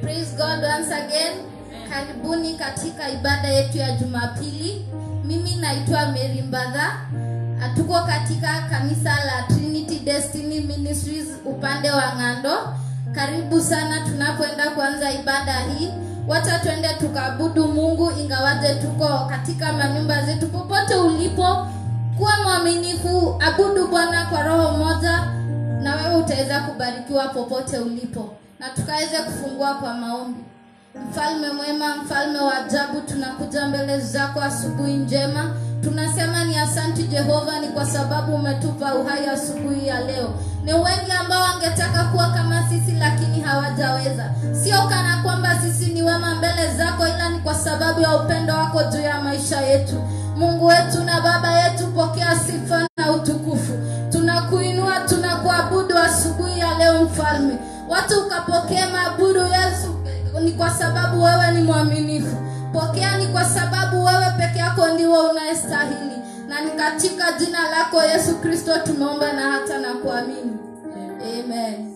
Praise God once again. Karibuni katika ibada yetu ya Jumapili. Mimi naitwa Mary Mbadha. Tuko katika kanisa la Trinity Destiny Ministries upande wa Ng'ando. Karibu sana tunapoenda kuanza ibada hii. Wacha twende tukaabudu Mungu ingawaje tuko katika manyumba zetu. Popote ulipo, kuwa mwaminifu, abudu Bwana kwa roho moja na wewe utaweza kubarikiwa popote ulipo na tukaweze kufungua kwa maombi mfalme mwema mfalme wa ajabu tunakuja mbele zako asubuhi njema tunasema ni asanti jehova ni kwa sababu umetupa uhai asubuhi ya leo ni wengi ambao wangetaka kuwa kama sisi lakini hawajaweza sio kana kwamba sisi ni wema mbele zako ila ni kwa sababu ya upendo wako juu ya maisha yetu mungu wetu na baba yetu pokea sifa na utukufu tunakuinua tunakuabudu asubuhi ya leo mfalme watu ukapokea maabudu yesu ni kwa sababu wewe ni mwaminifu pokea ni kwa sababu wewe peke yako ndiwe unayestahili na ni katika jina lako yesu kristo tumeomba na hata na kuamini amen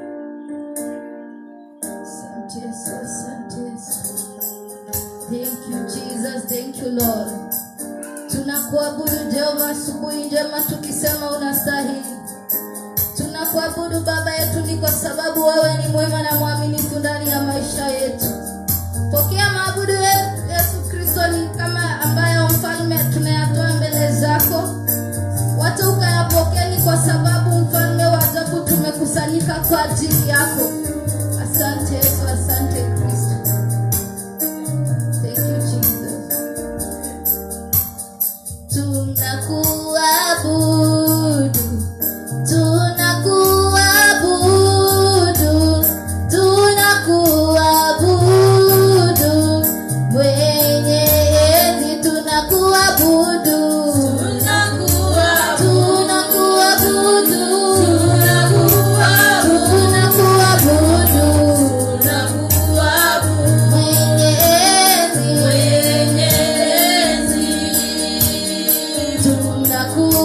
Asante Yesu, asante Yesu. Thank you Jesus, thank you Lord. Tunakuabudu Jehova asubuhi njema tukisema unastahili. Tunakuabudu Baba yetu ni kwa sababu wewe ni mwema na mwaminifu ndani ya maisha yetu. Pokea maabudu yetu Yesu Kristo ni kama ambayo mfalme tunayatoa mbele zako. Watu ukayapokea ni kwa sababu mfalme wa ajabu tumekusanyika kwa ajili yako. Asante Yesu, asante Kristo. Thank you Jesus. Tunakuabudu, tunakuabudu, tunakuabudu, mwenye enzi tunakuabudu, tunakuabudu, tunakuabudu, mwenye enzi tunakuabudu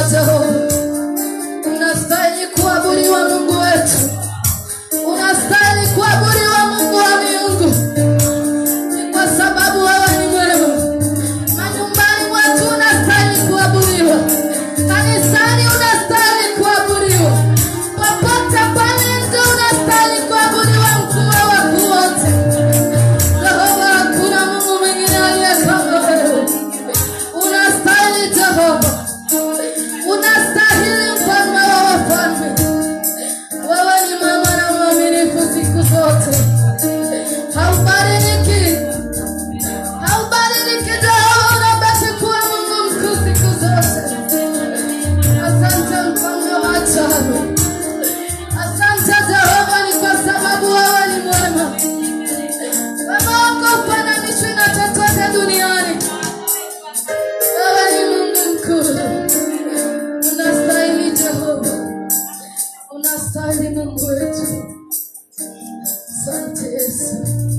Jehova. Unastahili kuabudiwa Mungu wetu, unastahili kuabudiwa Mungu wa miungu, ni kwa sababu wewe ni mwema. Manyumbani mwetu unastahili kuabudiwa, kanisani unastahili kuabudiwa, popote pale nje unastahili kuabudiwa, mkuu wa wakuu wote. Jehova, hakuna Mungu mwingine aliye kama wewe. Unastahili Jehova, unastahili mfalme wa wafalme. Wewe ni mwema na mwaminifu siku zote, haubadiliki, haubadiliki Jehova, unabaki kuwa Mungu mkuu siku zote. Asante mfalme wa ajabu, asante Jehova, ni kwa sababu wewe ni mwema. Wema wako ufananishwi na chochote duniani. Wewe ni Mungu mkuu, unastahili Jehova, unastahili Mungu wetu. Asante Yesu,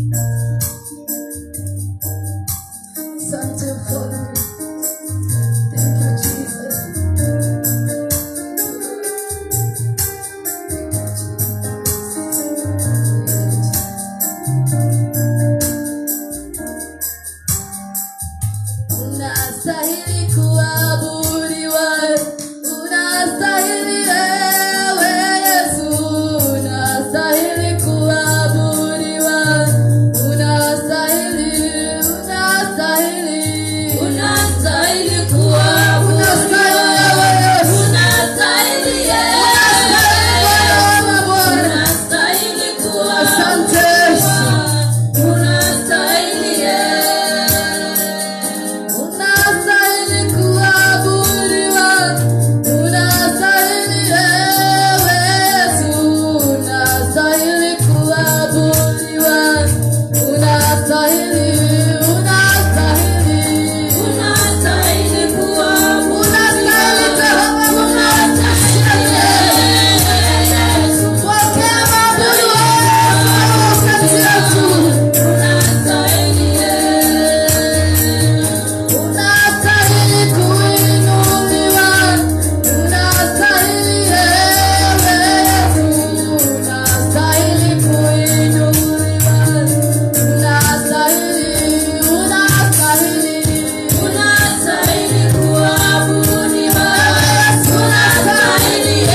asante Mfalme. Thank you Jesus. Unastahili kuabudiwa, unastahili ewe Yesu, unastahili kuabudiwa, unastahili, unastahili, unastahili kuabudiwa, ewe Yesu, unastahili Bwana wa Bwana, unastahili kuabudiwa, asante Yesu. Unastahili Unastahili kuabudiwa, unastahili ewe Yesu, unastahili kuabudiwa, unastahili, unastahili, unastahili kuabudiwa, unastahili Jehova, unastahili Yesu, pokea maabudu yetu kati yetu. Unastahili kuinuliwa, unastahili ewe Yesu, unastahili kuinuliwa, unastahili, unastahili, unastahili kuabudiwa, unastahili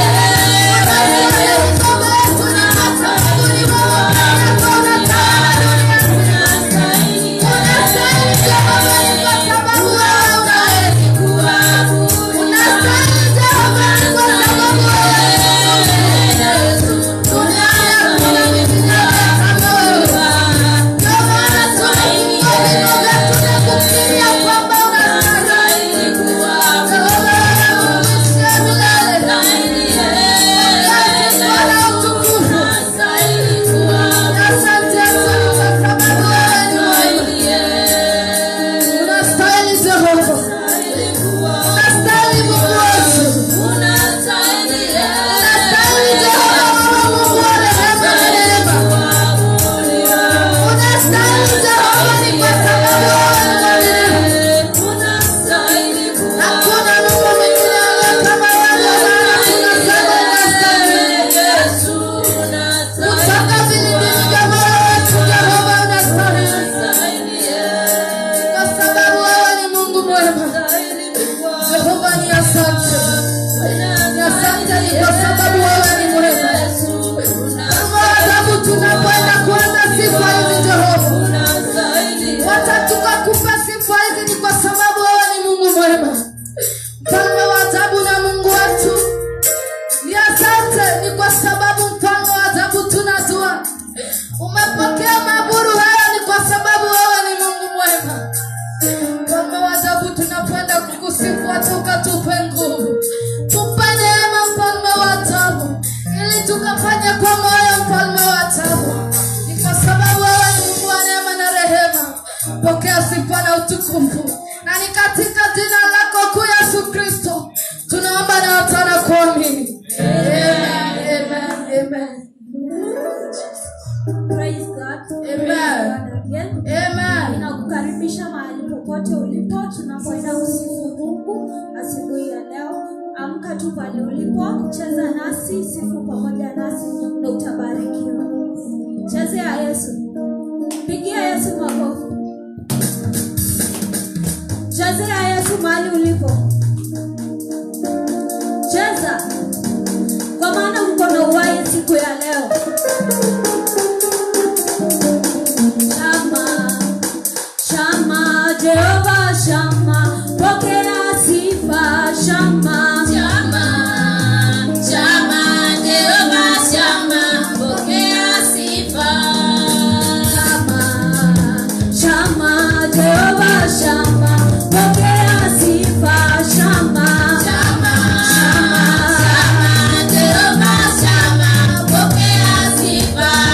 Unastahili Jehova, unastahili Mungu wetu, unastahili Jehova, Mungu wa rehema na neema. Unastahili Jehova, ni kwa sababu wewe ni mwaminifu. Hakuna Mungu mwingine aliye kama wewe, Bwana, tunasema unastahili. Kutoka vilindini vya moyo wetu, Jehova, unastahili. Kwa sababu wewe ni Mungu mwema. Jehova ni asante. Ni asante ni kwa sababu wewe ni mwema. Kama adhabu tunapoenda kuanza sifa hizi Jehova. Wacha tukakupa sifa hizi ni kwa sababu wewe ni Mungu mwema. Mfalme wa ajabu na Mungu wetu. Ni asante ni kwa sababu mfalme wa ajabu tunajua. Umepokea maaburu haya ni kwa sababu wewe ni Mungu mwema. Mfalme wa ajabu tunakwenda kukusifu hata ukatupe nguvu. Tupe neema mfalme wa ajabu ili tukafanya kwa moyo mfalme wa ajabu. Ni kwa sababu wewe ni Mungu wa neema na rehema. Pokea sifa na utukufu. Na ni katika jina lako kuu Yesu Kristo tunaomba na watana kuamini. Amen. Amen. Amen. Praise God. Amen. Praise God again. Amen. Ninakukaribisha mahali popote ulipo tunapoenda kusifu Mungu asubuhi ya leo. tu pale ulipo cheza nasi sifu pamoja nasi na utabarikiwa chezea yesu pigia yesu makofi chezea yesu mahali ulipo cheza kwa maana uko na uhai siku ya leo shama shama jehova shama pokea sifa shama Shama, shama, Jehova shama, pokea sifa. shama shama jehova shama pokea sifa shama Shama, shama, Jehova shama, pokea sifa.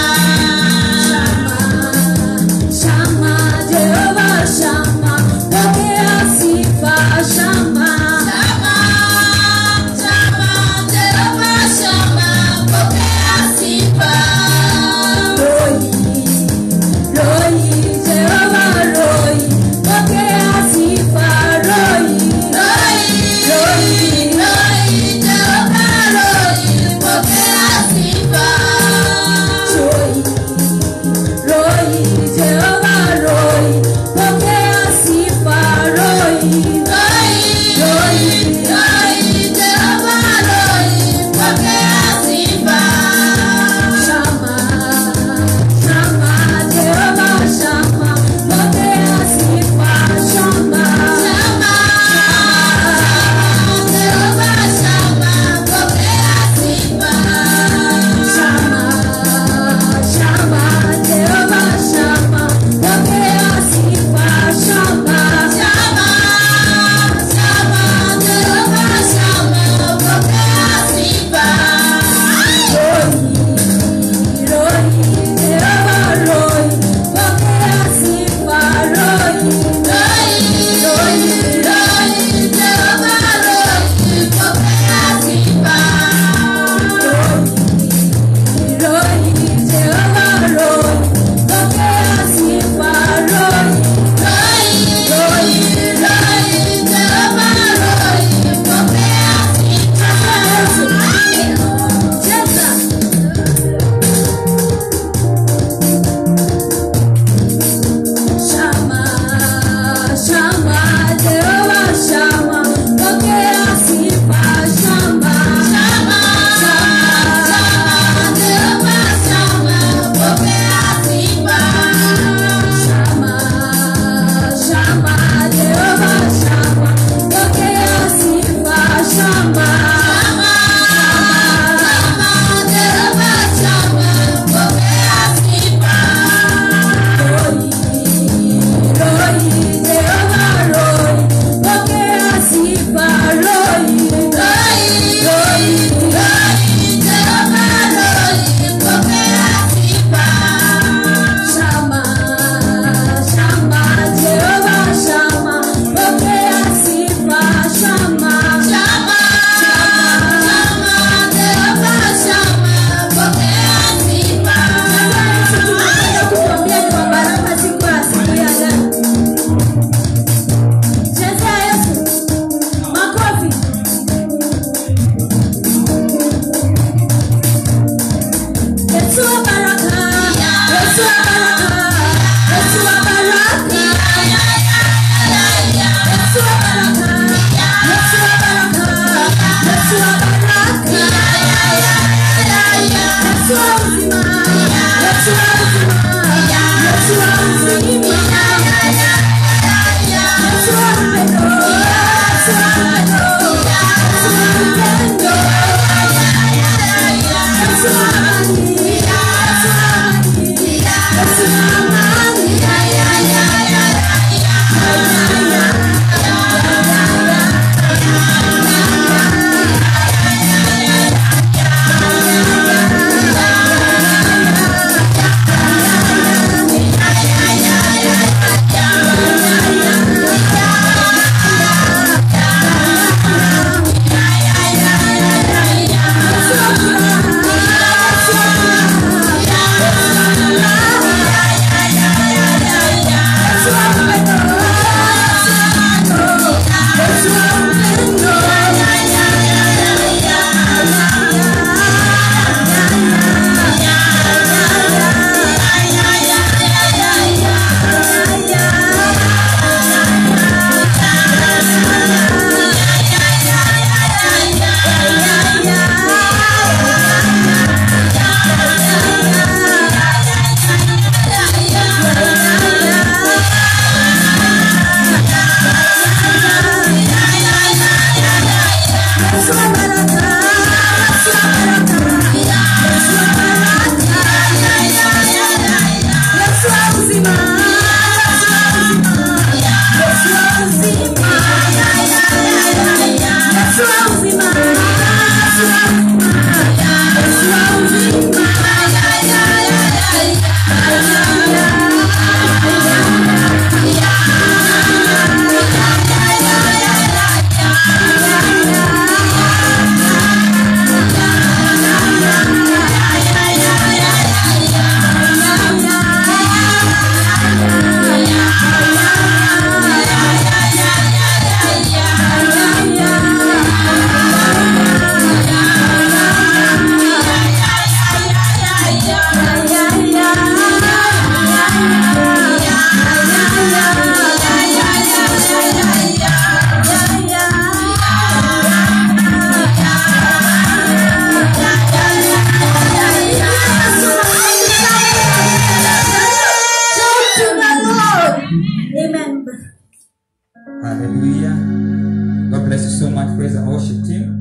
much. Praise the worship team.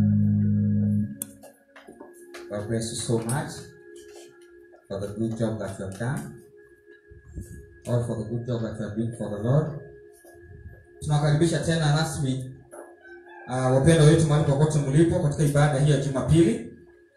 God bless you so much for the good job that you have done. Or for the good job that you are doing for the Lord. Tunawakaribisha tena rasmi uh, wapendwa wetu mahali popote mlipo katika ibada hii ya Jumapili.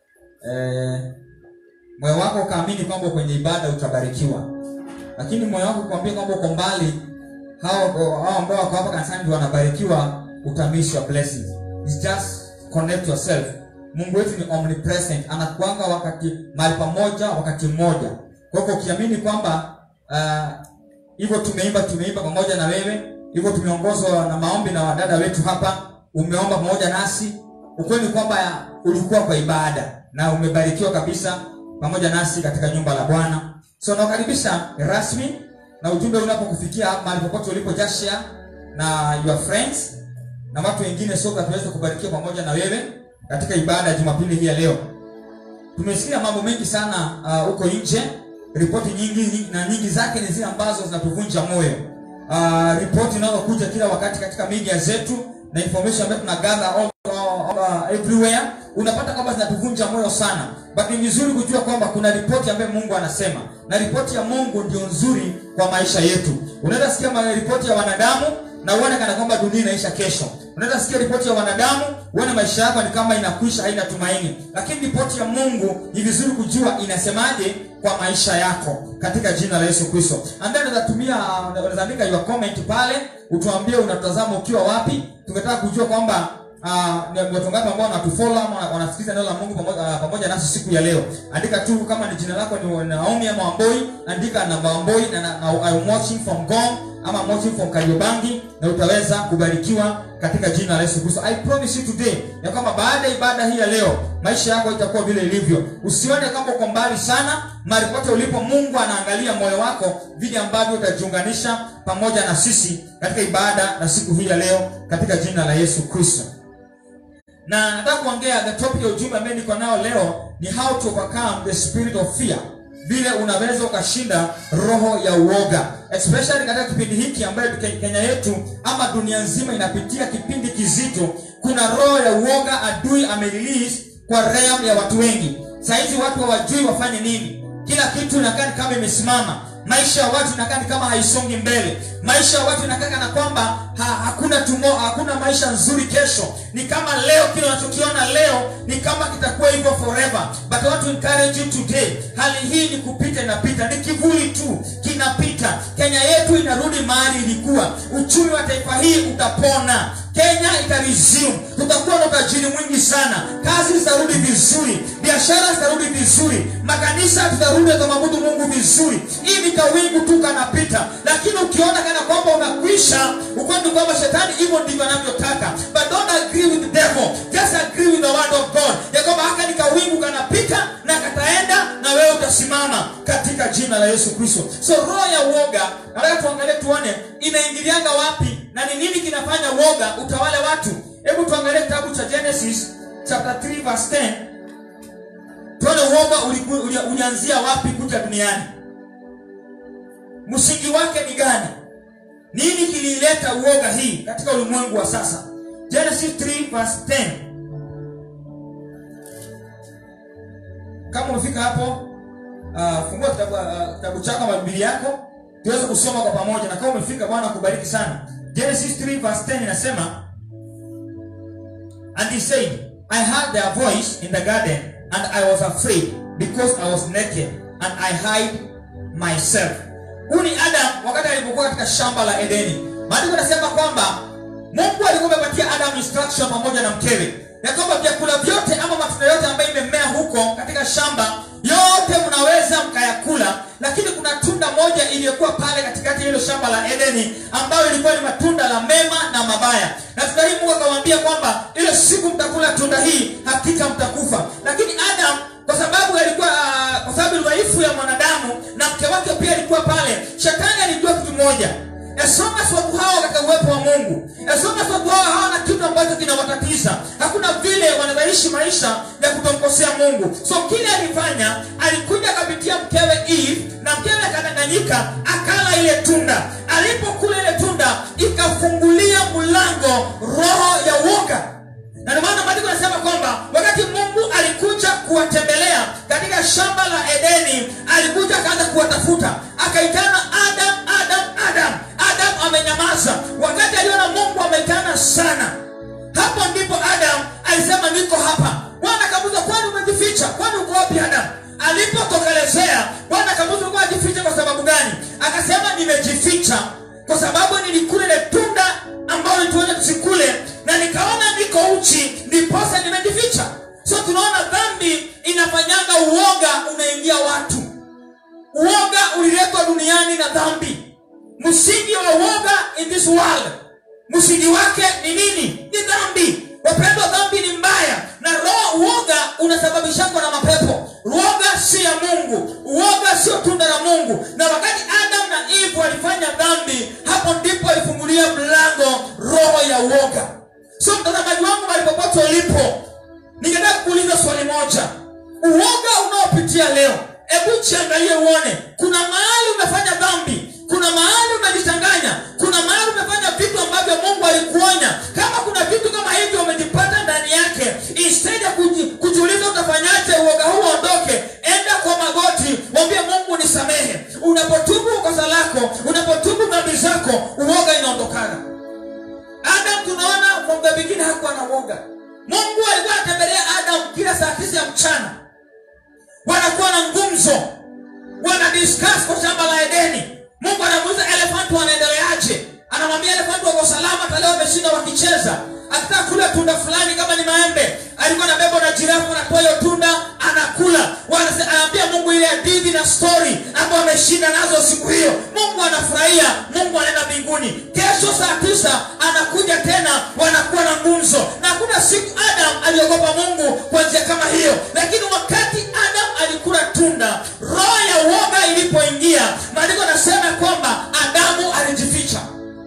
Eh, moyo wako ukaamini kwamba kwenye ibada utabarikiwa, lakini moyo wako kuambia kwamba uko mbali, hao hao ambao wako hapa kanisani ndio wanabarikiwa, utamiss your blessings. It's just connect yourself. Mungu wetu ni omnipresent, anakuanga wakati mahali pamoja wakati mmoja. Kwa hivyo ukiamini kwamba ah, hivyo tumeimba tumeimba pamoja na wewe, hivyo tumeongozwa na maombi na wadada wetu hapa, umeomba pamoja nasi, ukweli ni kwamba ulikuwa kwa ibada na umebarikiwa kabisa pamoja nasi katika nyumba la Bwana. So nawakaribisha rasmi na ujumbe unapokufikia mahali popote ulipo, just share na your friends na watu wengine, so that tuweze kubarikiwa pamoja na wewe katika ibada ya Jumapili hii ya leo. Tumesikia mambo mengi sana ah, huko nje, ripoti nyingi nyingi- na nyingi zake ni zile ambazo zinatuvunja moyo. Uh, ripoti zinazokuja kila wakati katika media zetu na information ambayo tunagather all, all, all, everywhere unapata kwamba zinatuvunja moyo sana, but ni vizuri kujua kwamba kuna ripoti ambayo Mungu anasema, na ripoti ya Mungu ndio nzuri kwa maisha yetu. Unaweza sikia ma- ripoti ya wanadamu na uone kana kwamba dunia inaisha kesho. Unaweza sikia ripoti ya wanadamu uone maisha yako ni kama inakwisha, haina tumaini, lakini ripoti ya Mungu ni vizuri kujua inasemaje kwa maisha yako katika jina la Yesu Kristo. And then unaweza tumia, unaweza andika your comment pale, utuambie unatazama ukiwa wapi. Tungetaka kujua kwamba Ah, ni watu ngapi ambao wanatufollow ama wana- wanasikiliza neno la Mungu pamoja, ah, pamoja nasi siku ya leo. Andika tu kama ni jina lako ni Naomi ama Wamboi, andika namba Wamboi na, na, na I'm watching from Gong ama I'm watching from Kariobangi na utaweza kubarikiwa katika jina la Yesu Kristo. I promise you today ya kwamba baada ya ibada hii ya leo maisha yako itakuwa vile ilivyo. Usione kama uko mbali sana, mahali pote ulipo Mungu anaangalia moyo wako vile ambavyo utajiunganisha pamoja na sisi katika ibada na siku hii ya leo katika jina la Yesu Kristo na nataka kuongea the topic ya ujumbe ambaye niko nao leo ni how to overcome the spirit of fear vile unaweza ukashinda roho ya uoga especially katika kipindi hiki ambayo Ke- kenya yetu ama dunia nzima inapitia kipindi kizito kuna roho ya uoga adui amerelease kwa realm ya watu wengi sahizi watu hawajui wafanye nini kila kitu inakaa ni kama imesimama maisha ya watu inakaa ni kama haisongi mbele maisha ya watu inakaa kana kwamba ha, hakuna tumo, hakuna maisha nzuri kesho ni kama leo kile unachokiona leo ni kama kitakuwa hivyo forever but I want to encourage you today hali hii ni kupita inapita ni kivuli tu kinapita kenya yetu inarudi mahali ilikuwa uchumi wa taifa hii utapona kenya itaresume tutakuwa na utajiri mwingi sana kazi zitarudi vizuri biashara zitarudi vizuri makanisa tutarudi atamwabudu mungu vizuri hii ni kawingu tu kanapita lakini ukiona kana kwamba unakwisha ukweli kwamba shetani hivyo ndivyo anavyotaka but don't agree with the devil just agree with the word of god ya kwamba haka ni kawingu kanapita na kataenda na wewe utasimama katika jina la yesu kristo so roho ya uoga nataka tuangalie tuone inaingilianga wapi na ni nini kinafanya uoga utawale watu hebu tuangalie kitabu cha genesis chapter 3 verse 10 tuone uoga uliku- uli- ulianzia wapi kuja duniani msingi wake ni gani nini kilileta uoga hii katika ulimwengu wa sasa genesis 3 verse 10 kama umefika hapo uh, fungua kitabu, uh, kitabu chako ama biblia yako tuweze kusoma kwa pamoja na kama umefika bwana kubariki sana genesis 3 verse 10 inasema And he said, I heard their voice in the garden, and I was afraid because I was naked, and I hide myself. Huyu ni Adam wakati alipokuwa katika shamba la Edeni. Maandiko yanasema kwamba Mungu alikuwa amepatia Adam instruction pamoja na mkewe ya kwamba vyakula vyote ama matunda yote ambayo imemea huko katika shamba yote mnaweza mkayakula, lakini kuna tunda moja iliyokuwa pale katikati ya hilo shamba la Edeni ambayo ilikuwa ni matunda la mema na mabaya. Na tunda hii Mungu akamwambia kwamba ile siku mtakula tunda hii hakika mtakufa. Lakini Adam kwa sababu alikuwa uh, kwa sababu dhaifu ya mwanadamu na mke wake pia alikuwa pale, shetani alijua kitu moja as long as watu hao katika uwepo wa mungu as long as watu hao hawana kitu ambacho kinawatatiza hakuna vile wanaishi maisha ya kutomkosea mungu so kile alifanya alikuja akapitia mkewe eve na mkewe akadanganyika akala ile tunda alipokula ile tunda ikafungulia mlango roho ya uoga kuwatembelea katika shamba la edeni alikuja akaanza kuwatafuta akaitana adam adam adam adam amenyamaza wakati aliona mungu ameitana sana hapo ndipo adam alisema niko hapa bwana akamuza kwani umejificha kwani uko wapi adam alipotokelezea bwana akamuza ulikuwa ajificha kwa sababu gani akasema nimejificha kwa sababu nilikula ile tunda ambayo tuone tusikule na nikaona niko uchi ndiposa nimejificha so tunaona dhambi inafanyanga uoga unaingia watu uoga uliletwa duniani na dhambi msingi wa uoga in this world msingi wake ni nini ni dhambi wapendwa dhambi ni mbaya na roho uoga unasababishangwa na mapepo uoga si ya mungu uoga sio tunda la mungu na wakati adam na eve walifanya dhambi hapo ndipo alifungulia mlango roho ya uoga so mtazamaji wangu malipopote ulipo ningetaka kuuliza swali moja uoga unaopitia leo hebu chiangalie uone kuna mahali umefanya dhambi kuna mahali umejichanganya kuna mahali umefanya vitu ambavyo mungu alikuonya kama kuna vitu kama hivyo umejipata ndani yake instead ya kuji- kujiuliza utafanyaje uoga huu uondoke enda kwa magoti mwambie mungu nisamehe unapotubu kosa lako unapotubu dhambi zako uoga inaondokana adam tunaona from the beginning hakuwa na uoga mungu alikuwa anatembelea adam kila saa tisa ya mchana wanakuwa na ngumzo wana discuss kwa shamba la edeni mungu anamuuliza elefanti wanaendeleaje anamwambia elefanti wako salama hata leo wameshinda wakicheza akitaka kula tunda fulani kama ni maembe alikuwa anabebwa na jirafu anatoa hiyo tunda anakula Wanase- anaambia mungu ile hadithi na story ambayo ameshinda nazo siku hiyo mungu anafurahia mungu anaenda mbinguni kesho saa tisa anakuja tena wanakuwa na ngumzo na hakuna siku adam aliogopa mungu kwa njia kama hiyo lakini wakati adam alikula tunda roho ya uoga ilipoingia maandiko anasema kwamba adamu alijificha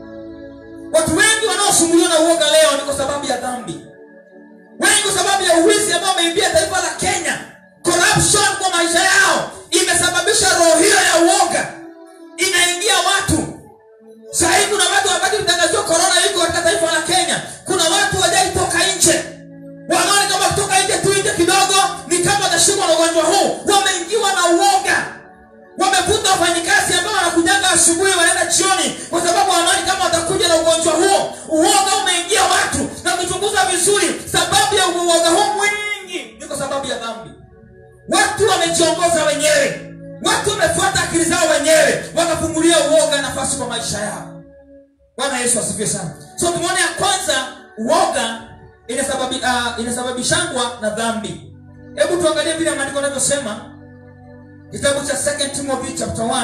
watu wengi wanaosumbuliwa na uoga leo ni kwa sababu ya dhambi wengi kwa sababu ya uwizi ambao wameimbia taifa la kenya corruption kwa maisha yao imesababisha roho hiyo ya uoga inaingia watu sahii kuna watu wakati mtangaziwa korona iko katika taifa la kenya kuna watu wajaitoka nje wanaona kama kutoka nje tu nje kidogo ni kama watashikwa na ugonjwa huu wameingiwa na uoga wamevuta wafanyikazi ambao wanakujanga asubuhi wanaenda jioni kwa sababu wanaoni kama watakuja na ugonjwa huo uoga umeingia watu na kuchunguza vizuri sababu ya uoga huu mwingi ni kwa sababu ya dhambi watu wamejiongoza wenyewe watu wamefuata akili zao wenyewe wakafungulia uoga nafasi kwa maisha yao bwana yesu asifiwe sana so tumeona ya kwanza uoga inasababi, uh, inasababishangwa na dhambi hebu tuangalie vile maandiko anavyosema kitabu cha 2 timothy chapter 1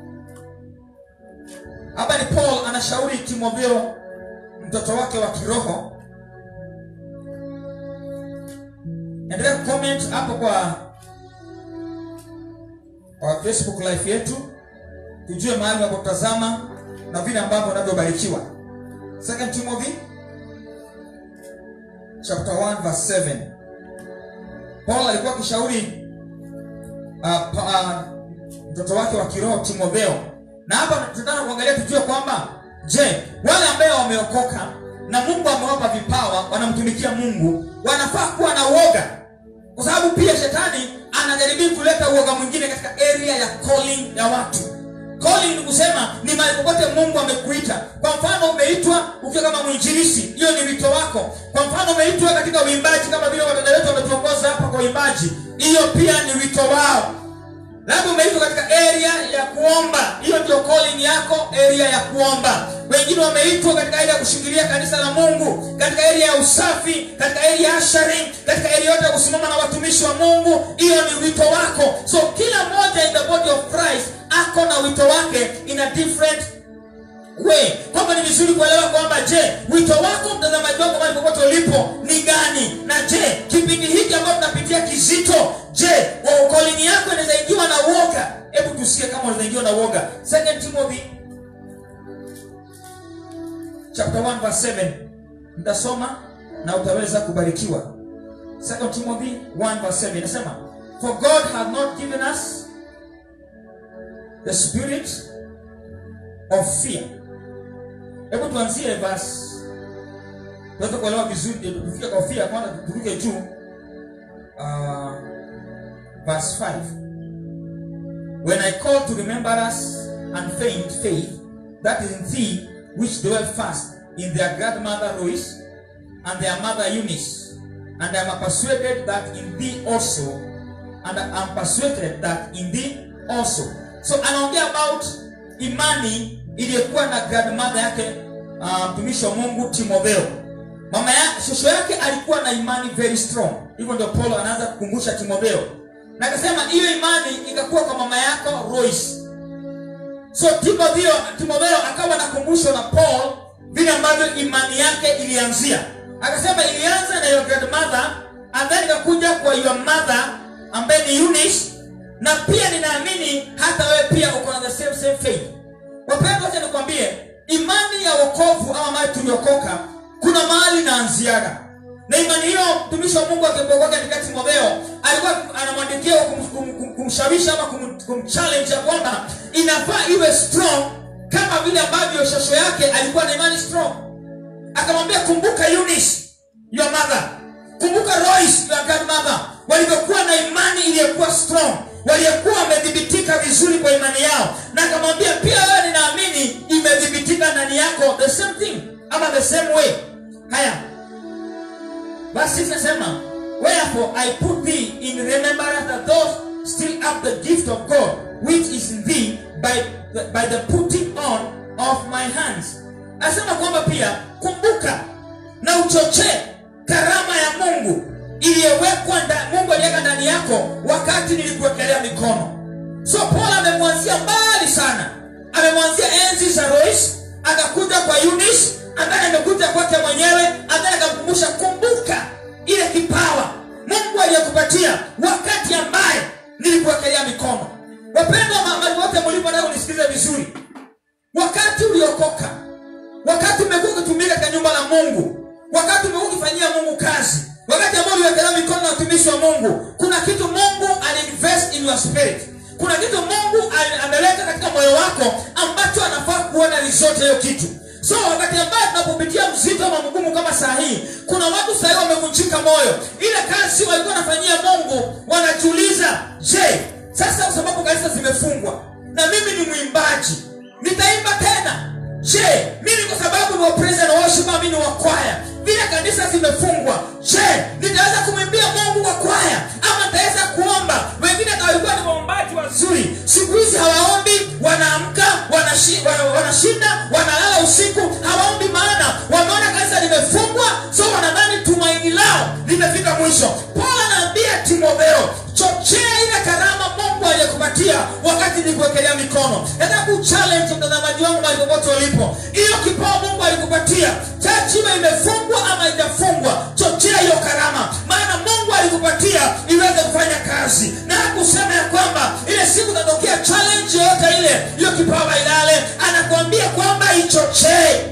hapa ni paul anashauri timotheo mtoto wake wa kiroho endelea kucomment hapo kwa kwa facebook live yetu tujue mahali unapotazama na vile ambavyo unavyobarikiwa 2 timothy chapter 1 verse 7 paul alikuwa akishauri uh, pa, uh, mtoto wake wa kiroho timotheo na hapa tunataka kuangalia tujue kwamba je wale ambaye wameokoka na mungu amewapa vipawa wanamtumikia mungu wanafaa kuwa na uoga kwa sababu pia shetani anajaribu kuleta uoga mwingine katika area ya calling ya watu calling ni kusema ni mahali popote mungu amekuita kwa mfano umeitwa ukiwa kama mwinjilisi hiyo ni wito wako kwa mfano umeitwa katika uimbaji kama vile wadada wetu wametuongoza hapa kwa uimbaji hiyo pia ni wito wao labda umeitwa katika area ya kuomba hiyo ndio calling yako area ya kuomba wengine wameitwa katika area ya kushingilia kanisa la mungu katika area ya usafi katika area ya ashari katika area yote ya kusimama na watumishi wa mungu hiyo ni wito wako so kila mmoja in the body of christ ako na wito wake in a different way kwamba ni vizuri kuelewa kwamba je wito wako mtazamaji wako mahali popote ulipo ni gani na je kipindi hiki ambacho tunapitia kizito je waokolini yako inaweza ingiwa na uoga hebu tusikie kama unaweza ingiwa na uoga second timothy chapter 1 verse 7 nitasoma na utaweza kubarikiwa second timothy 1 verse 7 inasema for god hath not given us the spirit of fear hebu tuanzie verse tuweze kuelewa vizuri tufike kwa fear kwanza turuke juu uh, verse 5. When I call to remembrance and faint faith that is in thee, which dwell fast in their grandmother Lois and their mother Eunice, and I am persuaded that in thee also, and I am persuaded that in thee also. So anaongea about imani iliyokuwa na grandmother yake uh, mtumishi wa Mungu Timotheo. Mama yake shosho yake alikuwa na imani very strong. Hivyo ndio Paulo anaanza kukumbusha Timotheo. Na akasema hiyo imani ikakuwa kwa mama yako Lois. So Timotheo Timotheo akawa nakumbushwa na Paul vile ambavyo imani yake ilianzia. Akasema ilianza na your grandmother and then ikakuja kwa your mother ambaye ni Eunice na pia ninaamini hata wewe pia uko na the same same faith. Wapendwa, acha nikwambie imani ya wokovu ama mali tuliokoka kuna mahali inaanziaga na imani hiyo mtumishi wa mungu akipokoka katika timotheo alikuwa anamwandikia kum, kum, kum, kumshawishi ama kum, kumchallenge ya kwamba inafaa iwe strong kama vile ambavyo shosho yake alikuwa na imani strong akamwambia kumbuka Eunice, your mother kumbuka Lois, your grandmother walivyokuwa na imani iliyokuwa strong waliokuwa wamedhibitika vizuri kwa imani yao na akamwambia pia wewe ninaamini imedhibitika ndani yako the same thing ama the same way haya basi nasema wherefore i put thee in remembrance that those still have the gift of god which is in thee by the, by the putting on of my hands asema kwamba pia kumbuka na uchochee karama ya mungu iliyowekwa nda- mungu aliweka ndani yako wakati nilikuwekelea mikono so paul amemwanzia mbali sana amemwanzia enzi za rois akakuja kwa Eunice, ambaye amekuja kwake mwenyewe ambaye akamkumbusha kumbuka ile kipawa mungu aliyekupatia wakati ambaye nilikuwekelea mikono wapendwa mahali wote mlipo nao unisikilize vizuri wakati uliokoka wakati umekuwa ukitumika katika nyumba la mungu wakati umekuwa ukifanyia mungu kazi wakati ambao uliwekelea mikono na watumishi wa mungu kuna kitu mungu aliinvest in your spirit kuna kitu mungu ali- ameleta katika moyo wako ambacho anafaa kuona result ya hiyo kitu so wakati ambaye tunapopitia mzito ama mgumu kama saa hii kuna watu sahii wamevunjika moyo ile kazi walikuwa wanafanyia mungu wanajiuliza je sasa kwa sababu kanisa zimefungwa na mimi ni mwimbaji nitaimba tena je mimi kwa sababu ni wa praise and worship ama mimi ni wa kwaya vile kanisa zimefungwa je nitaweza kumwimbia mungu kwa kwaya ama nitaweza kuomba wengine hata walikuwa ni waombaji wazuri siku hizi hawaombi wanaamka wanashi- wana- wanashinda wanalala usiku hawaombi maana wameona kanisa limefungwa so wanadhani tumaini lao limefika mwisho paul anaambia timotheo chochea ile karama mungu aliyekupatia wakati nilikuwekelea mikono nataka kuchallenge mtazamaji wangu mahali popote ulipo hiyo kipawa mungu alikupatia chachi iwe imefungwa ama ijafungwa chochea hiyo karama maana mungu alikupatia iweze kufanya kazi na kusema ya kwamba ile siku tatokea challenge yoyote ile hiyo kipawa ilale anakuambia kwamba ichochee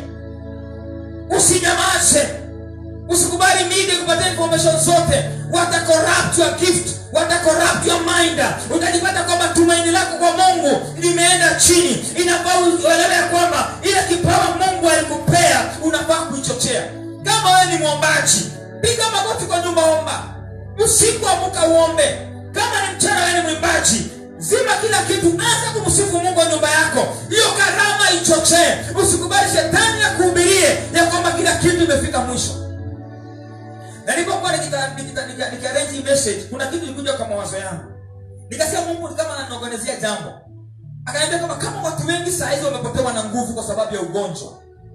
usinyamaze usikubali media kupatia information zote wata corrupt your gift wata corrupt your mind utajipata kwamba tumaini lako kwa mungu limeenda chini inafaa uelewe ya kwamba ile kipawa mungu alikupea unafaa kuichochea kama wewe ni mwombaji piga magoti kwa nyumba omba usiku amuka uombe kama ni mchana wewe ni mwimbaji zima kila kitu anza kumsifu mungu wa nyumba yako hiyo karama ichochee usikubali shetani ya kuhubirie ya kwamba kila kitu imefika mwisho na nilipokuwa nikita- nikita- nika- nikiarrange hii message kuna kitu ilikuja kwa mawazo yangu nikasema mungu ni kama ananiorganizia jambo akaniambia kama kama watu wengi saa hizi wamepotewa na nguvu kwa sababu ya ugonjwa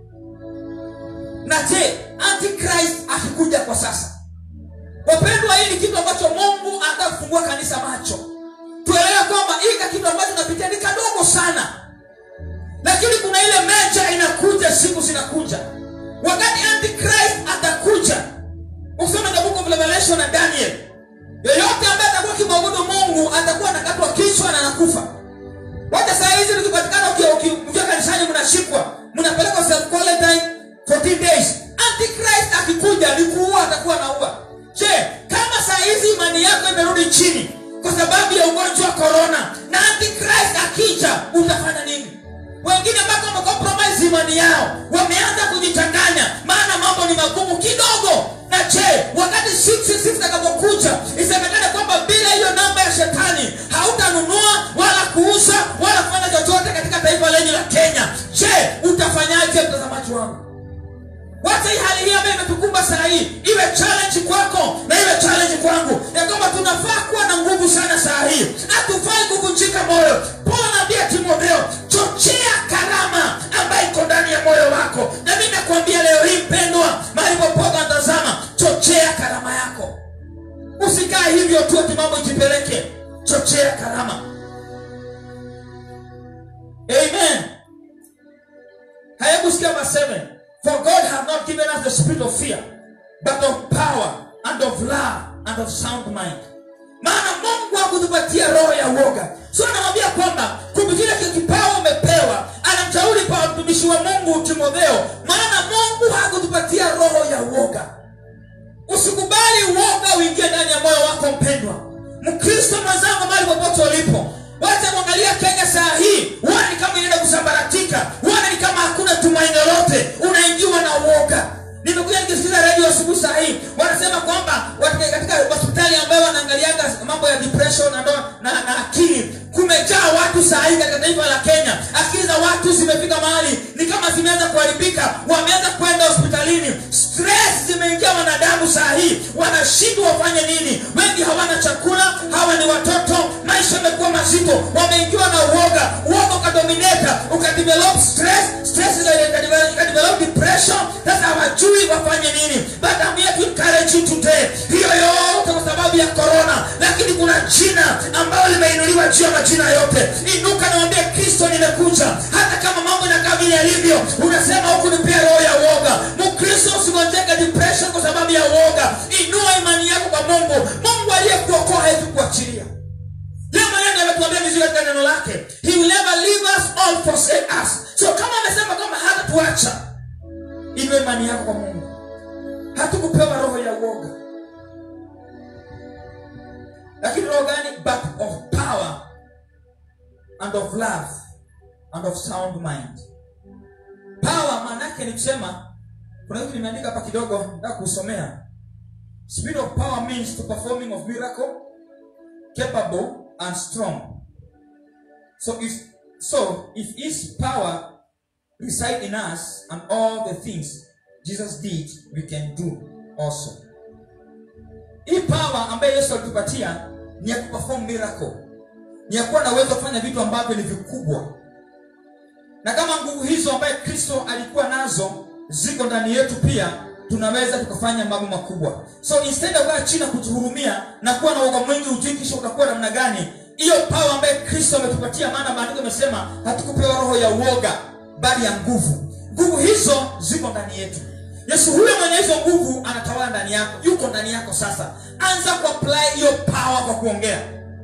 na je antichrist akikuja kwa sasa wapendwa hii ni kitu ambacho mungu anataka kufungua kanisa macho tuelewe kwamba hii ka kitu ambacho tunapitia ni kadogo sana lakini kuna ile mecha inakuja siku zinakuja wakati antichrist atakuja usome the book of revelation na daniel yoyote ambaye atakuwa kimwabudu mungu atakuwa anakatwa kichwa na anakufa wacha saa hizi tukipatikana uki- uki- mkiwa kanisani mnashikwa mnapelekwa self quarantine 14 days antichrist akikuja ni kuua atakuwa naua je kama saa hizi imani yako imerudi chini kwa sababu ya ugonjwa wa korona na antichrist akija utafanya nini wengine mpaka wamecompromise imani yao wameanza kujichanganya maana mambo ni magumu kidogo na je wakati sisi sisi itakapokuja isemekane kwamba bila hiyo namba ya shetani kuuza wala kufanya chochote katika taifa lenye la kenya je utafanyaje mtazamaji wangu wacha hii hali hii ambayo imetukumba saa hii iwe challenge kwako na iwe challenge kwangu ya kwamba tunafaa kuwa na nguvu sana saa hii hatufai kuvunjika moyo paulo anaambia timotheo chochea karama ambayo iko ndani ya moyo wako na mi nakuambia leo hii mpendwa mahali popote anatazama chochea karama yako usikae hivyo tu ati mambo ijipeleke chochea karama amen hayakusikia verse 7 for god have not given us the spirit of fear but of power and of love and of sound mind maana mungu hakutupatia roho ya uoga so anamwambia kwamba kupitia kile kipawa umepewa anamshauri kwa mtumishi wa mungu timotheo maana mungu hakutupatia roho ya uoga usikubali uoga uingie ndani ya moyo wako mpendwa mkristo mwenzangu mahali popote ulipo wacha mwangalia kenya saa hii huona ni kama inaenda kusambaratika huona ni kama hakuna tumaini lolote unaingiwa na uoga nimekuja nikisikiza redio asubuhi saa hii wanasema kwamba watu- katika hospitali ambayo wanaangaliaga mambo ya depression na, ndo- na, na akili kumejaa watu saa hii katika taifa la kenya akili za watu zimefika mahali ni kama zimeanza kuharibika wameanza kwenda hospitalini stress zimeingia wanadamu saa hii wanashindwa wafanye nini wengi hawana chakula hawa ni watoto maisha yamekuwa mazito wameingiwa na uoga uoga ukadomineta ukadevelop stress stress ika- ikadevelop ikadevelop depression sasa hawajui wafanye nini but I'm here to encourage you today hiyo yote kwa sababu ya corona lakini kuna jina ambalo limeinuliwa juu ya majina yote inuka nawambia kristo nimekuja hata kama mambo inakaa vile yalivyo unasema huku nipia roho ya uoga mkristo usigonjeke depression kwa sababu ya uoga inua imani yako kwa mungu mungu aliyekuokoa hawezi kuachilia leo maneno ametuambia vizuri katika neno lake he will never leave us or forsake us so kama amesema kwamba hata tuacha inua imani yako kwa mungu hatukupewa roho ya uoga lakini roho gani but of power and of love and of sound mind power maana yake ni kusema kuna kitu nimeandika hapa kidogo nataka kusomea spirit of power means to performing of miracle capable and strong so if so if his power reside in us and all the things jesus did we can do also hii power ambayo yesu alitupatia ni ya kuperform miracle ni ya kuwa na uwezo wa kufanya vitu ambavyo ni vikubwa na kama nguvu hizo ambaye kristo alikuwa nazo ziko ndani yetu pia tunaweza tukafanya mambo makubwa so instead of kukaa chini na kujihurumia na kuwa na uoga mwingi ujui kisha utakuwa namna gani hiyo power ambaye kristo ametupatia maana maandiko amesema hatukupewa roho ya uoga bali ya nguvu nguvu hizo ziko ndani yetu yesu huyo mwenye hizo nguvu anatawala ndani yako yuko ndani yako sasa anza kuapply hiyo power kwa kuongea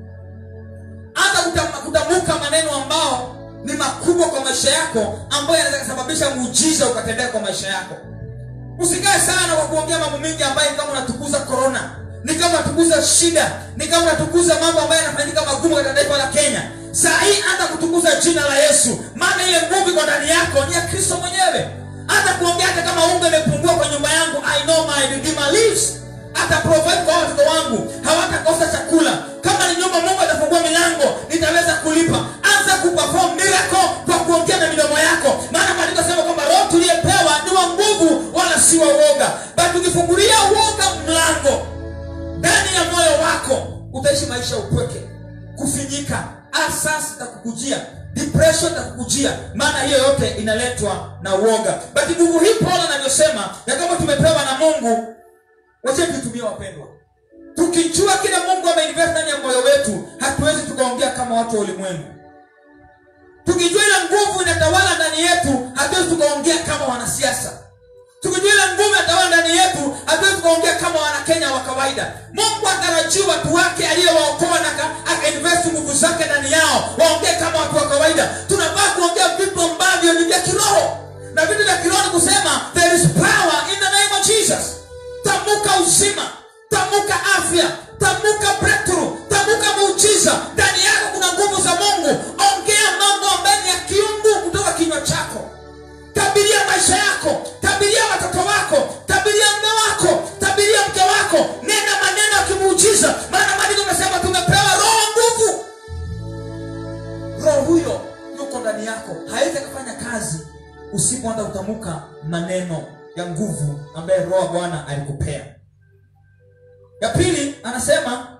anza kutam- kutamka maneno ambao ni makubwa kwa maisha yako ambayo yanaweza kusababisha muujiza ukatendea kwa maisha yako usikae sana kwa kuongea mambo mengi ambayo ni kama unatukuza korona ni kama unatukuza shida ni kama unatukuza mambo ambayo yanafanyika magumu katika taifa la kenya saa hii hata kutukuza jina la yesu maana ile nguvu iko ndani yako ni ya kristo mwenyewe hata kuongea hata kama unga imepungua kwa nyumba yangu i know my redeemer lives ata provide kwa watoto wangu hawatakosa chakula kama ni nyumba mungu atafungua milango nitaweza kulipa anza kuperform miracle kwa kuongea na midomo yako maana maandiko sema kwamba roho tuliyepewa ni wa nguvu wala si wa uoga but ukifungulia uoga mlango ndani ya moyo wako utaishi maisha ya upweke kufinyika asas itakukujia depression itakukujia maana hiyo yote inaletwa na uoga but nguvu hii paulo anavyosema ya kama tumepewa na mungu wache tutumie wapendwa tukijua kile mungu ameinvest ndani ya moyo wetu hatuwezi tukaongea kama watu wa ulimwengu tukijua ile nguvu inatawala ndani yetu hatuwezi tukaongea kama wanasiasa tukijua ile nguvu inatawala ndani yetu hatuwezi tukaongea kama wanakenya wa kawaida mungu atarajii watu wake aliyewaokoa na aka- akainvest nguvu zake ndani yao waongee kama watu wa kawaida tunafaa kuongea vitu ambavyo ni vya kiroho na vitu vya kiroho ni kusema there is power in the name of jesus tamuka uzima tamuka afya tamuka breakthrough tamuka muujiza ndani yako kuna nguvu za mungu ongea mambo ambayo ni ya kiungu kutoka kinywa chako tabiria maisha yako tabiria watoto wako tabiria mme wako tabiria mke wako nena maneno ya kimuujiza maana maandiko amesema tumepewa roho nguvu usipoanza kutamka maneno ya nguvu ambaye roho wa bwana alikupea ya pili anasema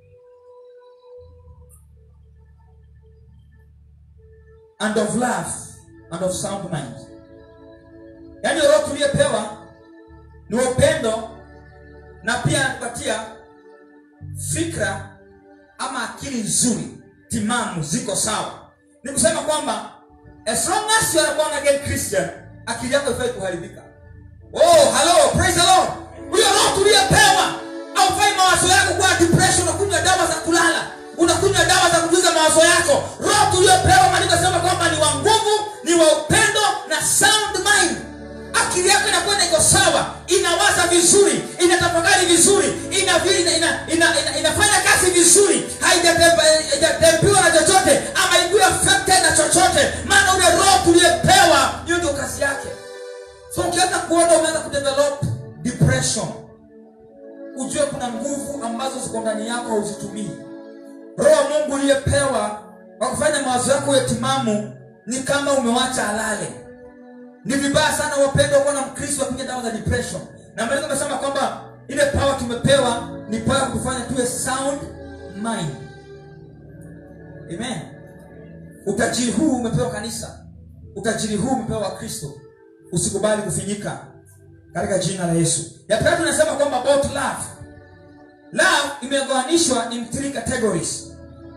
and of love and of sound mind yaani roho tuliyepewa ni wa upendo na pia anatupatia fikra ama akili nzuri timamu ziko sawa ni kusema kwamba as long as you are a born again christian akili yako ifai kuharibika oh hello praise the lord huyo roho tuliyepewa aufai mawazo yako kuwa depression unakunywa dawa za kulala unakunywa dawa za kujuza mawazo yako roho tuliyopewa maandiko sema kwamba ni wa nguvu ni wa upendo na sound mind akili yako inakwenda iko sawa inawaza vizuri inatafakari vizuri ina, ina, ina, ina, ina, inafanya kazi vizuri haijatempiwa na chochote ama ikuwe affected na chochote maana ule roho tuliyepewa hiyo ndio kazi yake so ukianza kuona umeanza kudevelop depression ujue kuna nguvu ambazo ziko ndani yako hauzitumii roho wa mungu uliyepewa wa kufanya mawazo yako ya timamu ni kama umewacha alale ni vibaya sana wapendwa kuwa na mkristo wakunya dawa za depression na maandiko amesema kwamba ile power tumepewa ni power ya kufanya tuwe sound mind amen utajiri huu umepewa kanisa utajiri huu umepewa wakristo usikubali kufinyika katika jina la yesu ya tatu inasema kwamba about love love imegawanishwa in three categories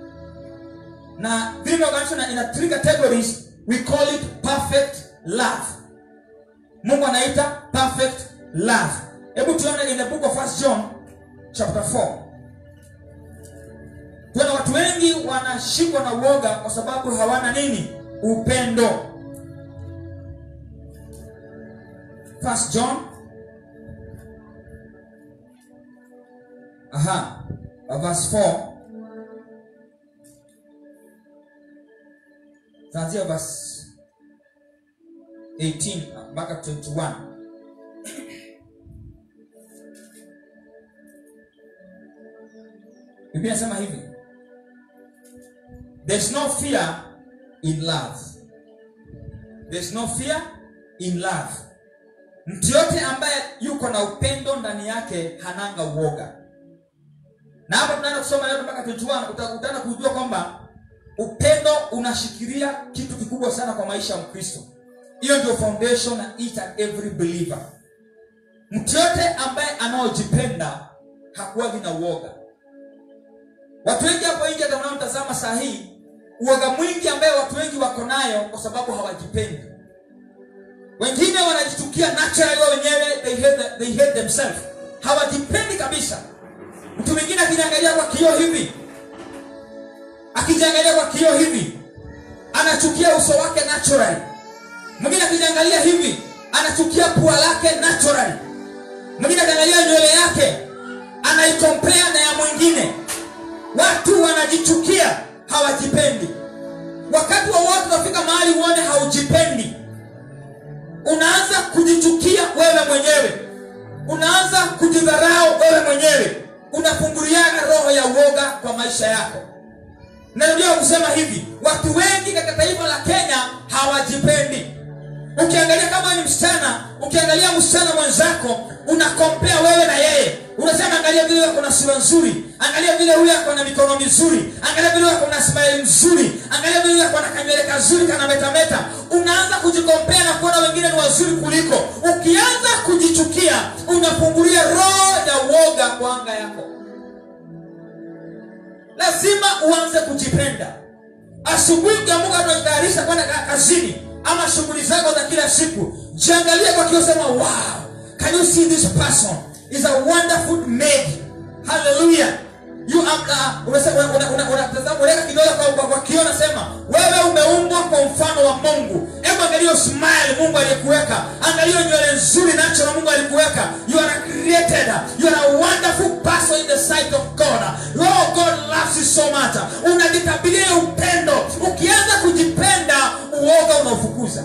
na vile imegawanishwa na ina three categories we call it perfect love mungu anaita perfect love hebu tuone in the book of first john chapter 4 tuona watu wengi wanashikwa na uoga kwa sababu hawana nini upendo first john aha verse 4 tuanzia verse 18 mpaka 21 biblia inasema hivi there's no fear in love there's no fear in love mtu yote ambaye yuko na upendo ndani yake hananga uoga na hapa tunaenda kusoma yote mpaka 21 utakutana kujua kwamba upendo unashikilia kitu kikubwa sana kwa maisha ya mkristo hiyo ndio foundation na each and every believer mtu yote ambaye anaojipenda hakuwagi na uoga watu wengi hapo nje hata unaomtazama saa hii uoga mwingi ambaye watu wengi wako nayo kwa sababu hawajipendi wengine wanajitukia naturally wao wenyewe they hate, they hate themselves hawajipendi kabisa mtu mwingine akijiangalia kwa kioo hivi akijiangalia kwa kioo hivi anachukia uso wake naturally mwingine akijiangalia hivi anachukia pua lake naturally mwingine akiangalia nywele yake anaikompea na ya mwingine watu wanajichukia hawajipendi wakati wowote unafika mahali uone haujipendi unaanza kujichukia wewe mwenyewe unaanza kujidharau wewe mwenyewe unafunguliana roho ya uoga kwa maisha yako narudia kusema hivi watu wengi katika taifa la kenya hawajipendi ukiangalia kama ni msichana ukiangalia msichana mwenzako unakompea wewe na yeye unasema angalia vile ako na sura nzuri angalia vile huyo ako na mikono mizuri angalia vile ako na smile nzuri angalia vile ako na kanywele kazuri kana metameta unaanza kujikompea na kuona wengine ni wazuri kuliko ukianza kujichukia unafungulia roho ya uoga kwa anga yako lazima uanze kujipenda asubuhi ukiamuka tunajitayarisha kwenda kazini ama shughuli zako za kila siku jiangalie kwa kio sema wow can you see this person is a wonderful maid hallelujah you unatazama unaweka kidole kwa, kwa, kwa kio nasema wewe umeumbwa kwa mfano wa mungu hebu angalia smile mungu aliyekuweka angalia nywele nzuri nacho na mungu alikuweka you are created you are a wonderful person in the sight of god oh god loves you so much unajitabilia upendo ukianza kujipenda uoga unaofukuza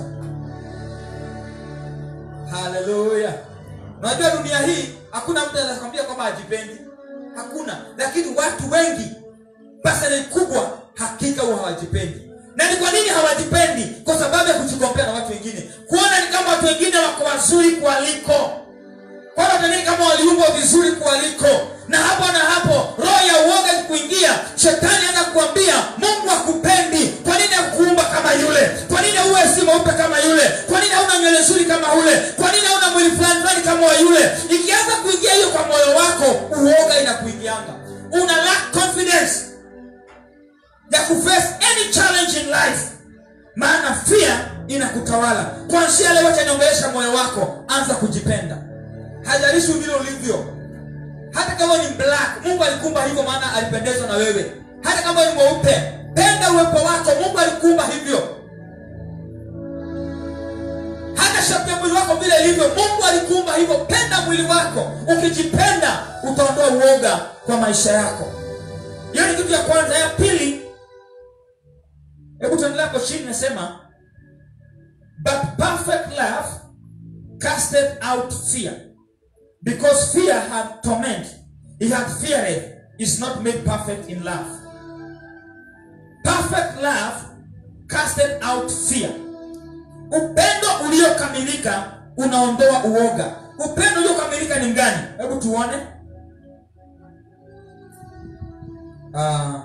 haleluya unajua dunia hii hakuna mtu anakwambia kwamba hajipendi hakuna lakini watu wengi pasali kubwa hakika huwa hawajipendi na ni kwa nini hawajipendi kwa sababu ya kujikompea na watu wengine kuona ni kama watu wengine wako wazuri kualiko kwa watu wengine kama waliumbwa vizuri kualiko na hapo na hapo roho ya uoga ikikuingia shetani ana kuambia mungu akupendi kwa nini akuumba kama yule kwa nini uwe si mweupe kama yule kwa nini hauna nywele nzuri kama ule kwa nini hauna mwili fulani fulani kama wa yule ikianza kuingia hiyo kwa moyo wako uoga inakuingianga una lack confidence ya kuface any challenge in life maana fear inakutawala kwanzia leo acha niongelesha moyo wako anza kujipenda hajalishi vile ulivyo hata kama ni black mungu alikumba hivyo maana alipendezwa na wewe hata kama ni mweupe penda uwepo wako mungu alikumba hivyo hata shapu ya mwili wako vile ilivyo mungu alikumba hivyo penda mwili wako ukijipenda utaondoa uoga kwa maisha yako hiyo ni kitu ya kwanza ya pili hebu tuendelea hapo chini nasema but perfect love casted out fear because fear had torment he had feared is not made perfect in love perfect love casted out fear upendo uliokamilika unaondoa uoga upendo uliokamilika ni mgani hebu tuone uh,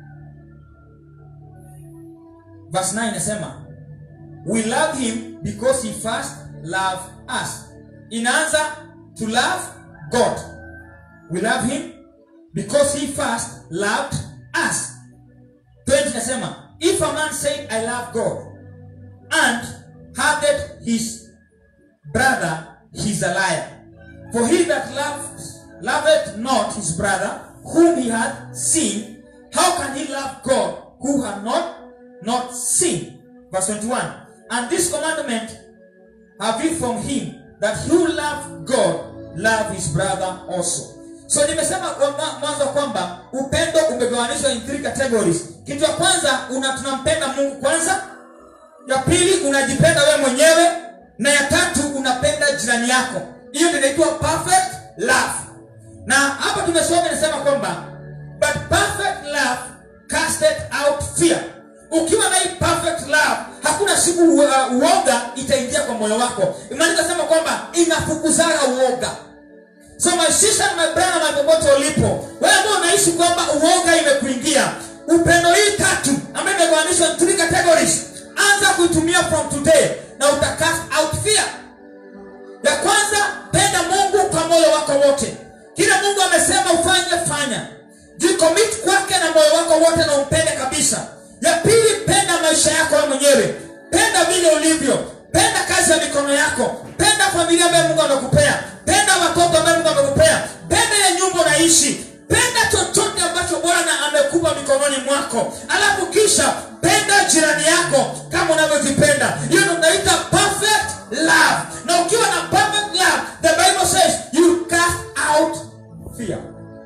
verse 9 inasema we love him because he first loved us inaanza to love god we love him because he first loved us 20 inasema if a man said i love god and hated his brother he's a liar for he that loved loveth not his brother whom he had seen how can he love god who had not not seen verse 21 and this commandment have we from him that who love god love his brother also so nimesema kwa mwa- mwanzo kwamba upendo umegawanishwa in three categories kitu ya kwanza una tunampenda mungu kwanza ya pili unajipenda wewe mwenyewe na ya tatu unapenda jirani yako hiyo ndio inaitwa perfect love na hapa tumesoma inasema kwamba but perfect love casted out fear ukiwa na hii perfect love hakuna siku uh, uoga itaingia kwa moyo wako imaandika sema kwamba inafukuzaga uoga so my sister and my brother my popote ulipo wewe ambao unaishi kwamba uoga imekuingia upendo hii tatu ambayo imegawanishwa in three categories anza kuitumia from today na utacast out fear ya kwanza penda mungu kwa moyo wako wote kile mungu amesema ufanye fanya jicommit kwake na moyo wako wote na umpende kabisa ya pili penda maisha yako wewe mwenyewe penda vile ulivyo penda kazi ya mikono yako penda familia ambayo mungu amekupea penda watoto ambayo mungu amekupea penda ile nyumba unaishi penda chochote ambacho bwana amekupa mikononi mwako alafu kisha penda jirani yako kama unavyojipenda hiyo ndo tunaita perfect love na ukiwa na perfect love the bible says you cast out fear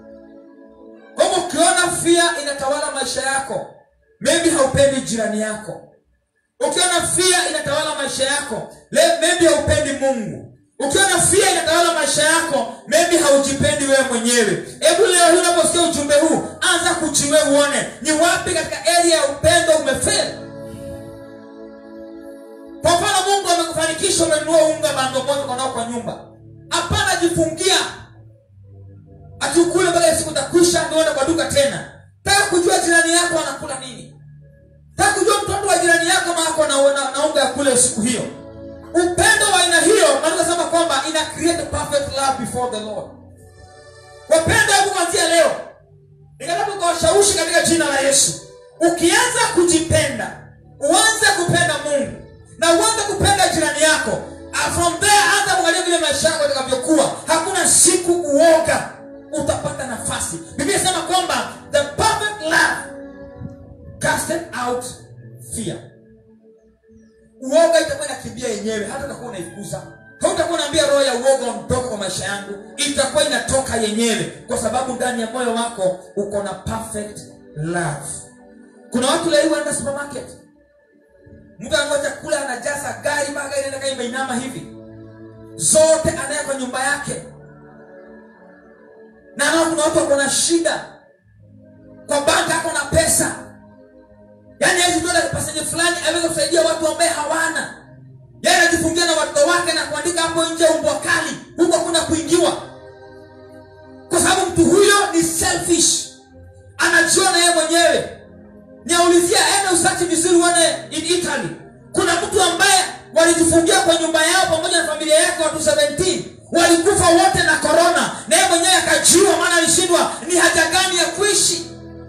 kwa hivyo ukiona fear inatawala maisha yako maybe haupendi jirani yako ukiona fear inatawala maisha yako le- maybe haupendi mungu ukiona fear inatawala maisha yako maybe haujipendi wewe mwenyewe hebu leo hii unaposikia ujumbe huu anza kuchiwe uone ni wapi katika area ya upendo umefeli kwa mfano mungu amekufanikisha umenunua unga bando moja uko nao kwa nyumba hapana jifungia atukule mpaka siku takwisha nione kwa duka tena taka kujua jirani yako anakula nini taka kujua mtoto wa jirani yako na ako na, na, na unga ya kule siku hiyo upendo wa aina hiyo naweza sema kwamba ina create perfect love before the lord wapendo hebu kuanzia leo nikataka ukawashawishi katika jina la yesu ukianza kujipenda uanze kupenda mungu na uanze kupenda jirani yako Ah, from there anza kuangalia vile maisha yako itakavyokuwa hakuna siku uoga utapata nafasi biblia inasema kwamba the perfect love casted out fear uoga itakuwa inakimbia yenyewe hata utakuwa unaifukuza hautakuwa unaambia roho ya uoga ondoka kwa maisha yangu itakuwa inatoka yenyewe kwa sababu ndani ya moyo wako uko na perfect love kuna watu leo wanaenda supermarket mtu ananua chakula anajaza gari mpaka gari inaenda kama imeinama hivi zote anaye kwa nyumba yake na nao kuna watu wako na shida kwa banka ako na pesa yaani hawezi kwenda pasenje fulani aweze kusaidia watu ambaye hawana yeye anajifungia na watoto wake na kuandika hapo nje umbwa kali huko hakuna kuingiwa kwa sababu mtu huyo ni selfish anajiona yeye mwenyewe niaulizia ene usachi vizuri uone in italy kuna mtu ambaye walijifungia kwa nyumba yao pamoja na familia yake watu 17 walikufa wote na korona na yeye mwenyewe akajiua maana alishindwa ni haja gani ya kuishi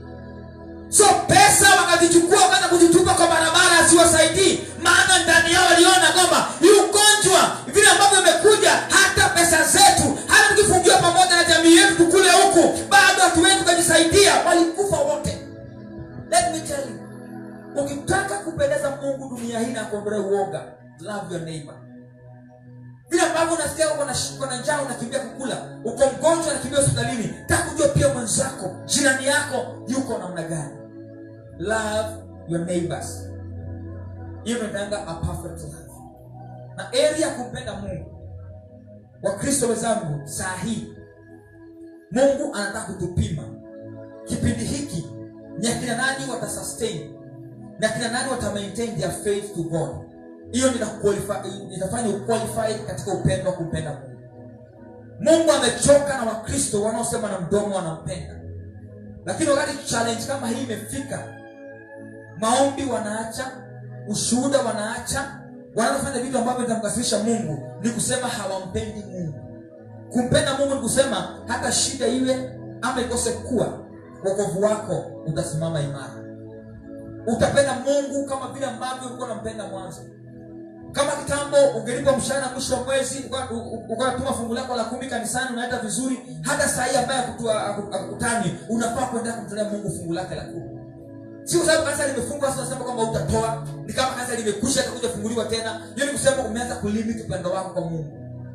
so pesa wakazichukua wakaanza kuzitupa kwa barabara asiwasaidii maana ndani yao waliona kwamba hii ugonjwa vile ambavyo imekuja hata pesa zetu hata tukifungiwa pamoja na jamii yetu tukule huku bado hatuwezi tukajisaidia walikufa wote let me tell you ukitaka kupendeza mungu dunia hii na kuondolea uoga love your neighbor vile ambavyo unasikia uko na uko na njaa unakimbia kukula uko mgonjwa unakimbia hospitalini taka kujua pia mwenzako jirani yako yuko namna gani love your neighbors hiyo inaitanga a perfect love na area ya kumpenda mungu wakristo wenzangu saa hii mungu anataka kutupima kipindi hiki ni akina nani watasustain na akina nani watamaintain their faith to god hiyo ndio inakuqualify- itafanya uqualified katika upendo wa kumpenda mungu mungu amechoka na wakristo wanaosema na mdomo wanampenda lakini wakati challenge kama hii imefika maombi wanaacha ushuhuda wanaacha wanazofanya vitu ambavyo vitamkasirisha mungu ni kusema hawampendi mungu kumpenda mungu ni kusema hata shida iwe ama ikose kuwa wokovu wako utasimama imara utapenda mungu kama vile ambavyo ulikuwa unampenda mwanzo kama kitambo ungelipa mshahara mwisho wa mwezi uka- u- u- ukatuma fungu lako la kumi kanisani unaenda vizuri hata saa hii ambaye akutua- aku- akukutani unafaa kuendelea kumtolea mungu fungu lake la kumi si kwa sababu kanisa limefungwa sasa unasema kwamba utatoa ni kama kanisa limekwisha atakuja funguliwa tena hiyo ni kusema umeanza kulimit upendo wako kwa mungu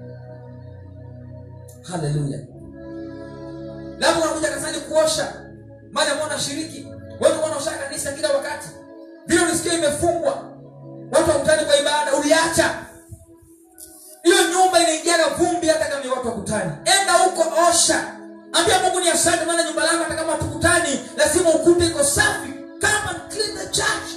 haleluya labda unakuja kanisani kuosha mali ambao unashiriki watu wanaosha kanisa kila wakati vile ulisikia imefungwa watu wakutani kwa ibada uliacha hiyo nyumba inaingiaga vumbi hata kama ni watu wakutani enda huko osha ambia mungu ni asante maana nyumba lako hata kama hatukutani lazima ukute iko safi come and clean the church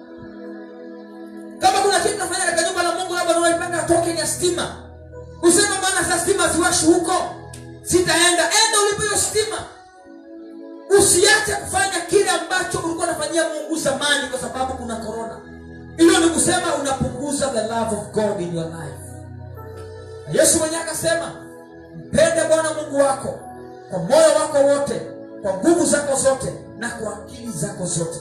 kama kuna kitu nafanya katika nyumba la mungu labda unaipanga token ya stima usema maana saa stima ziwashi huko sitaenda enda ulipe hiyo stima usiache kufanya kile ambacho ulikuwa unafanyia mungu zamani kwa sababu kuna korona hilo ni kusema unapunguza the love of god in your life na yesu mwenyewe akasema mpende bwana mungu wako kwa moyo wako wote kwa nguvu zako zote na kwa akili zako zote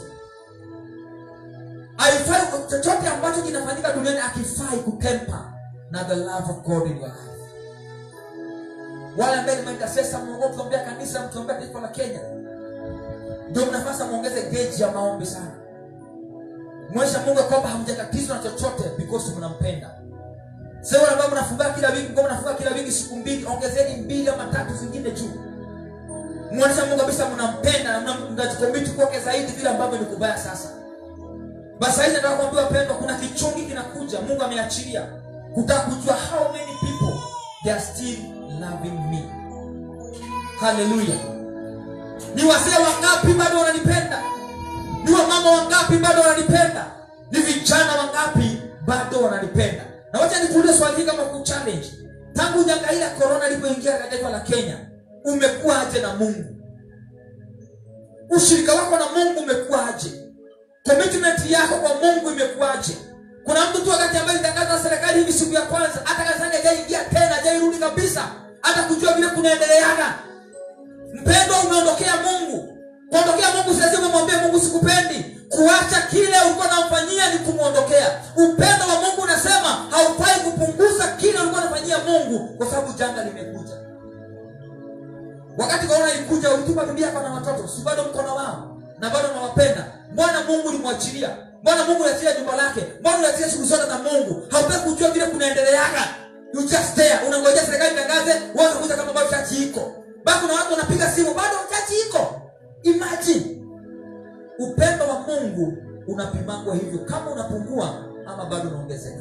haifai chochote ambacho kinafanyika duniani akifai kutempa na the love of god in your life wale ambaye nimeintasesa mungu mkiombea kanisa mkiombea taifa la kenya ndio mnafasa muongeze geji ya maombi sana mwesha mungu ya kwamba hamjatatizwa na chochote because mnampenda sasa ambao mnafunga kila wiki mko mnafunga kila wiki siku mbili ongezeni mbili ama tatu zingine juu muonesha mungu kabisa mnampenda na mna- mnajikomiti kwake zaidi vile ambavyo ni kubaya sasa basi hizi nataka kuambia wapendwa kuna kichungi kinakuja mungu ameachilia kutaka kujua how many people they are still loving me haleluya ni wazee wangapi bado wananipenda ni wamama wangapi bado wananipenda ni vijana wangapi bado wananipenda na wacha nikuulize swali hili kama kuchallenge tangu janga hili la korona ilipoingia katika taifa la kenya umekuwa aje na mungu ushirika wako na mungu umekuwaje commitment yako kwa mungu imekuwaje kuna mtu tu wakati ambaye ilitangaza na serikali hivi siku ya kwanza hata kanisani hajaingia tena hajairudi kabisa hata kujua vile kunaendeleaga mpendwa umeondokea mungu kuondokea mungu si lazima umwambie mungu sikupendi kuacha kile ulikuwa unamfanyia ni kumwondokea upendo wa mungu unasema haufai kupunguza kile ulikuwa unafanyia mungu kwa sababu janga limekuja wakati korona ilikuja ulitupa bibi yako na watoto si bado mkono wao na bado nawapenda mbona mungu ulimwachilia mbona mungu uliachilia jumba lake mbona uliachilia shughuli zote za mungu hautaki kujua vile kunaendeleaga you just there unangojea serikali tangaze uanze kuja kama bado chachi iko bado kuna watu wanapiga simu bado chachi iko imagine upendo wa mungu unapimangwa hivyo kama unapungua ama bado unaongezeka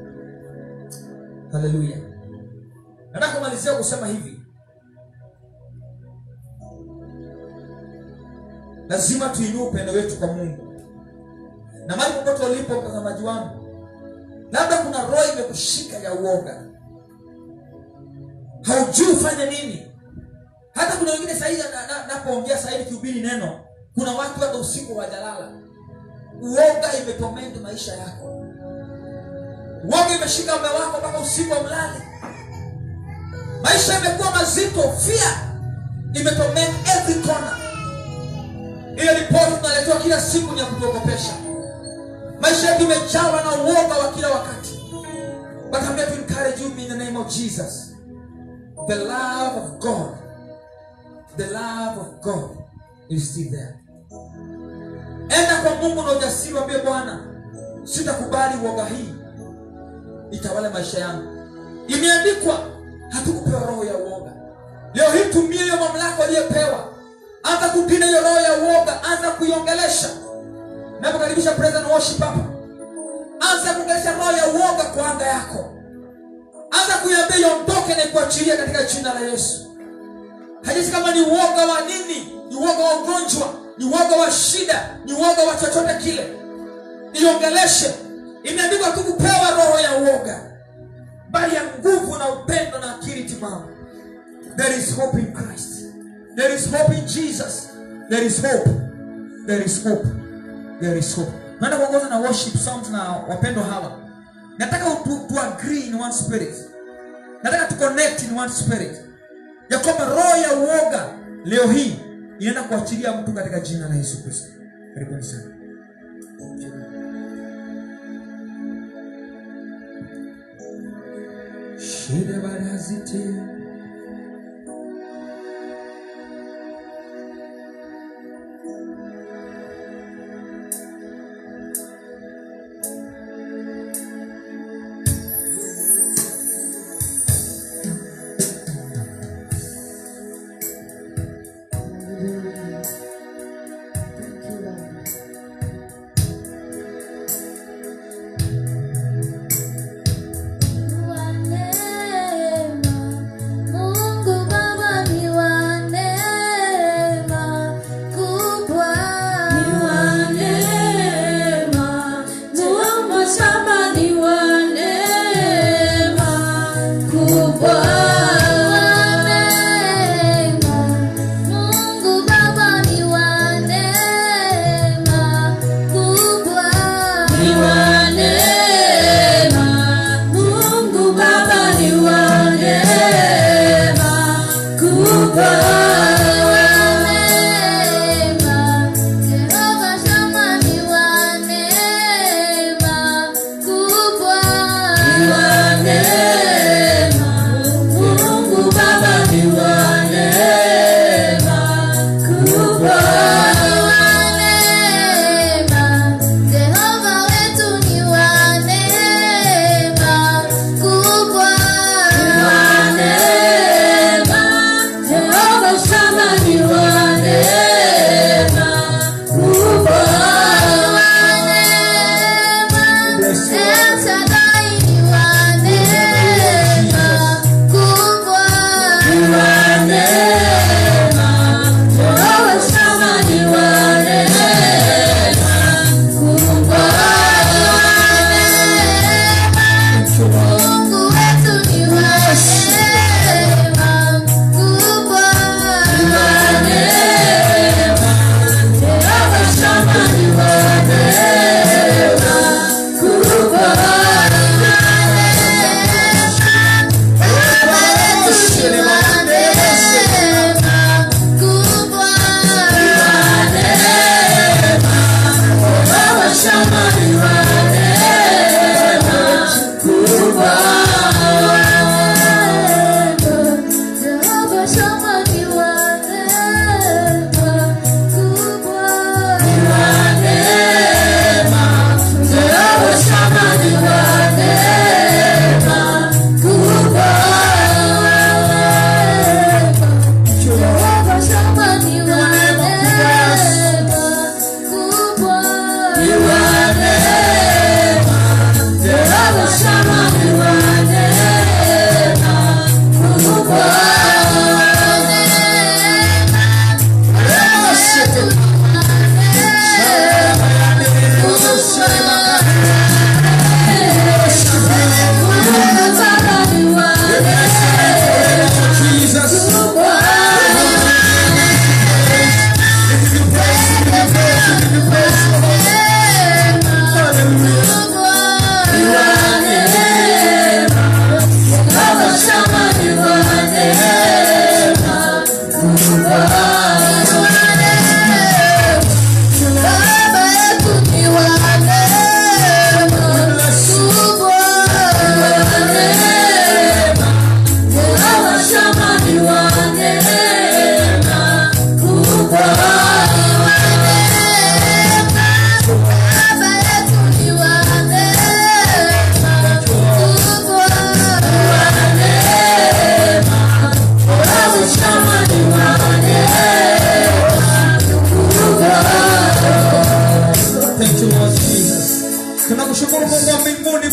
haleluya nataka kumalizia kusema hivi lazima tuinue upendo wetu kwa mungu na mali popote ulipo mtazamaji wangu labda kuna roho imekushika ya uoga haujui ufanye nini hata kuna wengine sahii napoongea na, sahii nikihubiri neno kuna watu hata usiku wajalala uoga imetomenti maisha yako uoga imeshika mme wako mpaka usiku wa mlali maisha imekuwa mazito fia imetomenti every corner ile ripoti tunaletewa kila siku ni ya kutuogopesha maisha yetu imejawa na uoga wa kila wakati but I'm here to encourage you in the name of Jesus the love of God the love of God is still there enda kwa mungu na ujasiri wambie bwana sitakubali uoga hii itawale maisha yangu imeandikwa hatukupewa roho ya uoga leo hii tumie hiyo mamlaka aliyepewa anza kupina hiyo roho ya uoga anza kuiongelesha napokaribisha praise and worship hapa anza kuongelesha roho ya uoga kwa anga yako anza kuiambia iondoke na ikuachilia katika jina la yesu hajisi kama ni uoga wa nini ni uoga wa ugonjwa ni uoga wa shida ni uoga wa chochote kile iongeleshe imeandikwa tu kupewa roho ya uoga bali ya nguvu na upendo na akili timamu there is hope in christ there is hope in jesus there is hope there is hope there is hope naenda kuongoza na worship songs na wapendwa hawa nataka tu, tu agree in one spirit nataka tu connect in one spirit ya kwamba roho ya uoga leo hii inaenda kuachilia mtu katika jina la yesu kristo karibuni sana shida barazite Kwa neema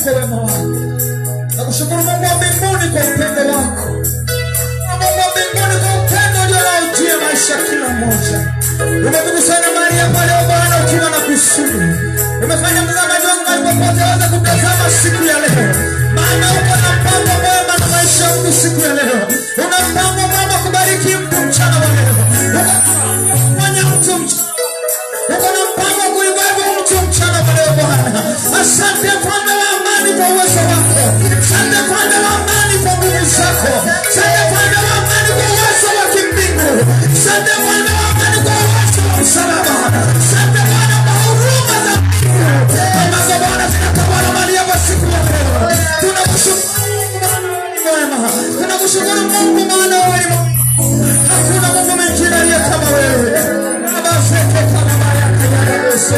kwa wema wako nakushukuru mungu wa mbinguni kwa upendo wako Na mungu wa mbinguni kwa upendo ulionaujia maisha ya kila mmoja umetukusanya mahali hapa leo bwana ukiwa na kusudi umefanya mtazamaji wangu mahali popote aweze kutazama siku ya leo maana uko na mpango mwema na maisha ya mtu siku ya leo una mpango mwema kubariki mtu mchana wa leo ukafanya mtu mchana uko na mpango wa kuibeba mtu mchana wa leo bwana asante mfalme wa amani kwa uwezo wako asante mfalme wa amani kwa nguvu zako asante mfalme wa amani kwa uwezo wa kimbingu asante mfalme wa amani kwa uwezo wa msalaba asante bwana kwa huruma za mbingu ambazo bwana zinatawala mali hapa siku ya leo tunakushukuru mwema tunakushukuru mungu maana wewe ni Mungu. hakuna mungu mwingine aliye kama wewe abazeke kama mayaka ya yesu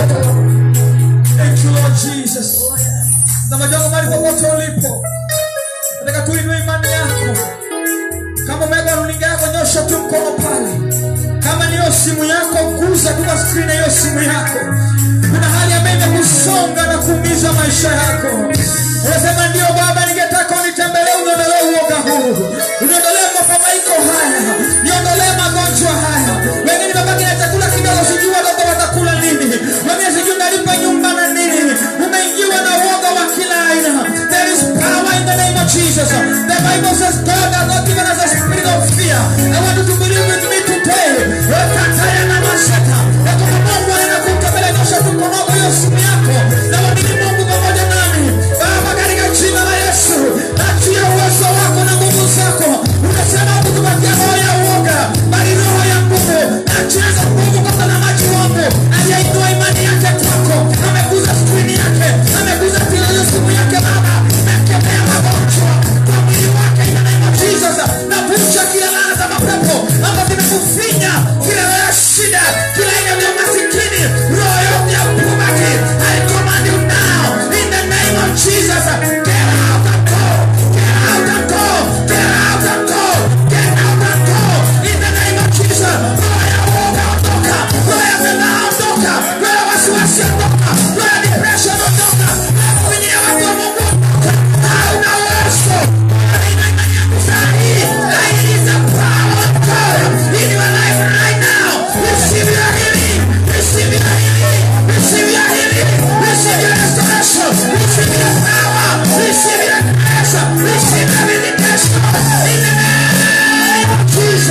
Thank you, Lord Jesus. Na majongo mahali popote ulipo, nataka tuinue imani yako. Kama umeweka runinga yako, nyosha tu mkono pale. Kama niyo simu yako, guza tu kwa skrini hiyo simu yako. Kuna hali ambayo imekusonga na kuumiza maisha yako. Unasema ndio Baba, ningetaka unitembelee, uniondolee uoga huu, uniondolee mafadhaiko haya, niondolee magonjwa haya. Wengine mabaki na chakula kidogo, sijui watoto watakula nini, wengine sijui nalipa nyumba na nini. Umeingiwa na uoga wa kila aina. There is power in the name of Jesus. The Bible says God has not given us a spirit of fear. I want you to believe with me today. Ekataya na mashaka. Ya kwamba Mungu anaenda kukabila nyosha tu mkono wako hiyo simu yako. Na mwamini Mungu pamoja nami. Baba katika jina la Yesu. Achia uwezo wako na nguvu zako. Unasema kutupatia roho ya uoga, bali roho ya nguvu. Achia hizo nguvu kwa mtazamaji wangu. Aliyeinua imani yake kwako. Ameguza skrini yake. Ameguza tile simu yake Baba. Nakemea magonjwa kwa mwili wake in the name of Jesus. Navunja kila laana za mapepo ambazo zimekufinya, kila roho ya shida, kila aina ya masikini, roho yote ya poverty. I command you now in the name of Jesus. Get out and go. Get out and go. Get out and go. Get out and go in the name of Jesus. Roho ya uoga ondoka. Roho ya fedhaa ondoka. Roho ya wasiwasi ondoka. Roho ya depression ondoka. Kuingia watu wa Mungu ondoka. Hauna uwezo. Haina imani yangu saa hii. I release the power of God in your life right now. Receive your healing. Receive your healing. Receive your healing. Receive your restoration. Receive your power. Receive your grace. Receive your vindication. In the name of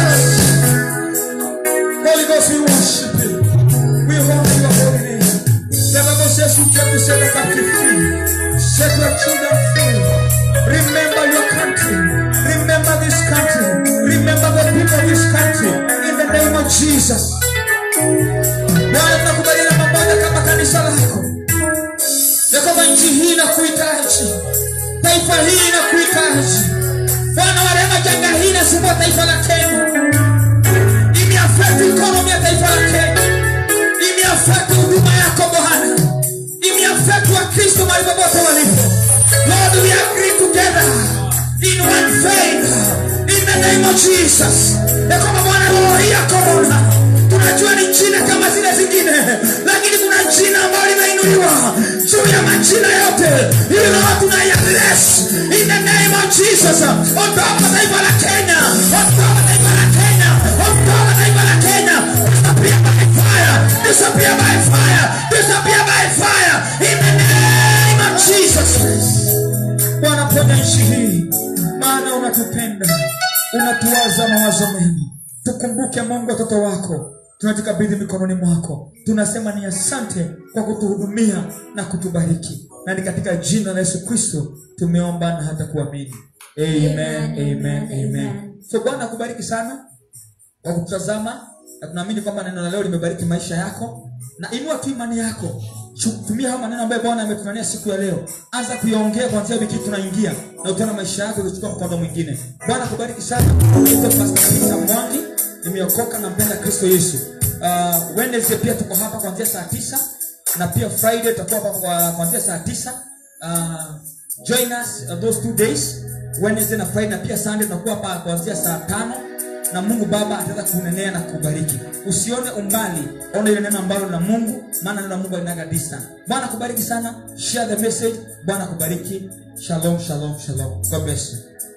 Jesus. Holy Ghost, we worship you. We honor your holy name. The Bible says you came to set the captive free. Set your children free. Remember your country. Remember this country. Remember the people of this country. In the name of Jesus. Bwana tunakubaliana pamoja kama kanisa lako ya kwamba nchi hii inakuhitaji, taifa hili inakuhitaji. Bwana wa rehema, janga hii inasumbua taifa la Kenya, imeaffect economy ya taifa la Kenya, imeaffect huduma yako Bwana, imeaffect Wakristo mahali popote walipo. Lord, we agree together in one faith in the name of Jesus, ya kwamba Bwana, roho hii ya corona tunajua ni jina kama zile zingine, lakini kuna jina ambalo limeinuliwa juu ya majina yote. Hilo roho tunaiaddress in the name of Jesus. Ondoka taifa la Kenya, ondoka taifa la Kenya, ondoka taifa la Kenya. Disappear by fire, disappear by fire, disappear by fire in the name of Jesus. Bwana, ponya nchi hii, maana unatupenda, unatuwaza mawazo mema. Tukumbuke Mungu, watoto wako tunatukabidhi mikononi mwako, tunasema ni asante kwa kutuhudumia na kutubariki, na ni katika jina la Yesu Kristo tumeomba na hata kuamini. Amen, amen, amen. So Bwana akubariki sana kwa kutazama, na tunaamini kwamba neno la leo limebariki maisha yako, na inua tu imani yako Chu- tumia hayo maneno ambayo Bwana ametunania siku ya leo, anza kuyaongea kuanzia wiki hii tunaingia, na utaona maisha yako ikichukua mkondo mwingine. Bwana kubariki sana. Naitwa Pastor Peter Mwangi, nimeokoka na mpenda Kristo Yesu. Uh, Wednesday pia tuko hapa kuanzia saa tisa na pia Friday tutakuwa hapa kwa- kuanzia saa tisa. Uh, join us uh, those two days Wednesday na Friday, na pia Sunday tunakuwa hapa kuanzia saa tano na mungu baba ataweza kunenea na kubariki usione umbali ona ile neno ambalo la mungu maana neno la mungu alinaga distance bwana kubariki sana share the message bwana kubariki shalom shalom shalom god bless you